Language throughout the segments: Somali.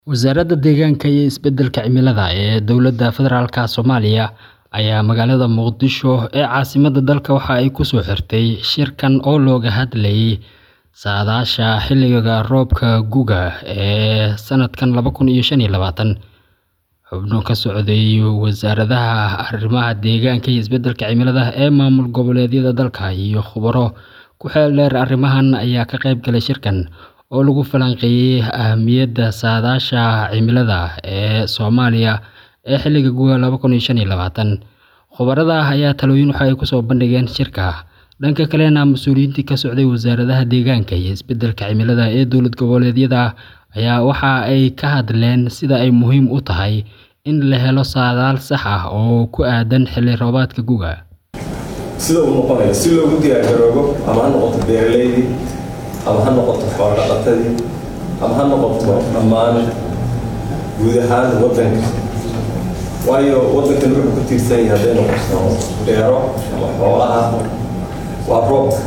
Wasaaradda Deegaanka iyo Isbeddelka Cimilada ee Dowladda Federaalka Soomaaliya ayaa magaalada Muqdisho ee caasimadda dalka waxa ay ku soo xirtay shirkan oo looga hadlayay saadaasha xilliga roobka gu'ga ee sanadkan laba kun iyo shan iyo labaatan. Xubno ka socday wasaaradaha arrimaha deegaanka iyo isbeddelka cimilada ee maamul goboleedyada dalka iyo khubaro ku xeel dheer arrimahan ayaa ka qayb galay shirkan oo lagu falanqeeyay ahmiyadda saadaasha cimilada ee Soomaaliya ee xilliga gu'ga laba kun iyo shan iyo labaatan. Khubarada ayaa talooyin waxa ay ku soo bandhigeen shirka. Dhanka kalena, mas'uuliyiintii ka socday wasaaradaha deegaanka iyo isbeddelka cimilada ee dowlad goboleedyada ayaa waxa ay ka hadleen sida ay muhiim u tahay in la helo saadaal sax ah oo ku aaddan xilli roobaadka gu'ga. sida uu noqonayo si loogu diyaargaroobo ama ha noqoto beeraleydii ama ha noqoto xoolo dhaqatadii ama ha noqoto dhammaan guud ahaan waddanka waayo waddankan wuxuu ku tiirsan yahay hadday noqoto beero ama xoolaha waa roobka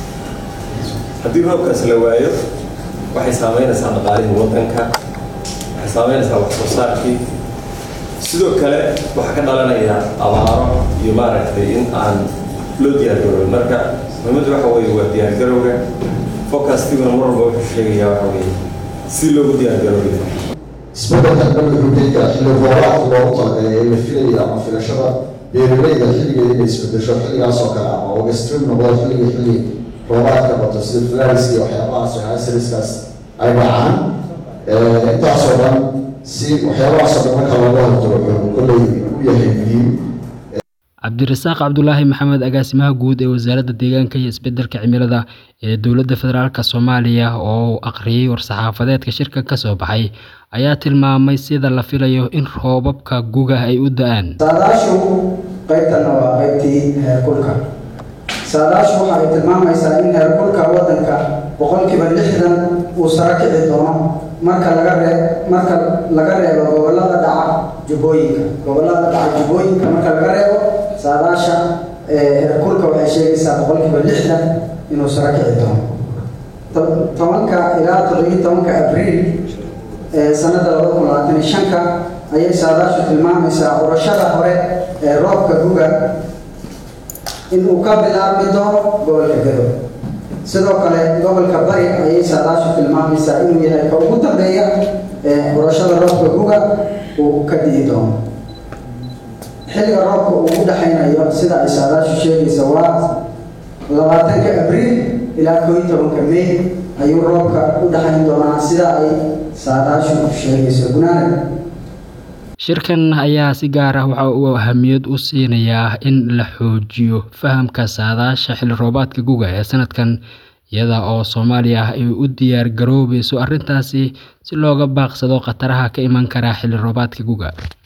haddii roobkaas la waayo waxay saameynaysaa dhaqaalihii waddanka waxay saameynaysaa wax soo saarkii sidoo kale waxaa ka dhalanaya abaaro iyo maaragtay in aan loo diyaargaroobo marka muhiimaddu waxa weeye waa diyaargarowga forecastiguna mar walba wuxuu sheegayaa waxa weeye si loogu diyaargaroobi isbeddelkan dhan wuxuu keeni karaa xilli roobaadka loogu talagalay ee la filayo ama filashada beeraleyda xilligeeda inay isbedesho xilligaas oo kale ama ogastrim noqdo xilliga xilli roobaadka bato sida flaris iyo waxyaabahaas waxyaasiriskaas ay dhacaan intaasoo dhan si waxyaabahaasoo dhan marka looga hortago wuxuu kolley u yahay muhiim Cabdirasaaq Cabdulaahi Maxamed agaasimaha guud ee wasaaradda deegaanka iyo isbeddelka cimilada ee dowladda federaalka Soomaaliya oo akhriyay war-saxaafadeedka shirka ka soo baxay ayaa tilmaamay sida la filayo in roobabka gu'ga ay u da'aan. saadaashu qaybtana waa qaybtii heerkulka saadaashu waxa ay tilmaamaysaa in heerkulka waddanka boqolkiiba lixdan uu sare kici doono marka laga ree marka laga reebo gobollada dhaca jubbooyinka gobollada dhaca jubbooyinka marka laga reebo saadaasha heerkulka waxay sheegaysaa boqolkiiba lixdan inuu sare kici doono tobanka ilaa toddobiyi tobanka abriil sanadda labada kun labaatan iyo shanka ayay saadaashu tilmaamaysaa urashada hore ee roobka guga inuu ka bilaabmi doono gobolka gado sidoo kale gobolka bari ayay saadaashu tilmaamaysaa inuu yahay ka ugu dambeeya ee urashada roobka guga uu ka di'i doono xilliga roobka uu u dhexaynayo sida ay saadaashu sheegaysa waa labaatanka abriil ilaa koo iyo tobanka may ayuu roobka u dhexayn doonaa sida ay saadaashu sheegayso gunaanad Shirkan ayaa si gaar ah waxa uu ahamiyad u siinayaa in la xoojiyo fahamka saadaasha xilli roobaadka gu'ga ee sanadkan iyada oo Soomaaliya ay u diyaar garoobayso arrintaasi si looga baaqsado khataraha ka iman kara xilli roobaadka gu'ga.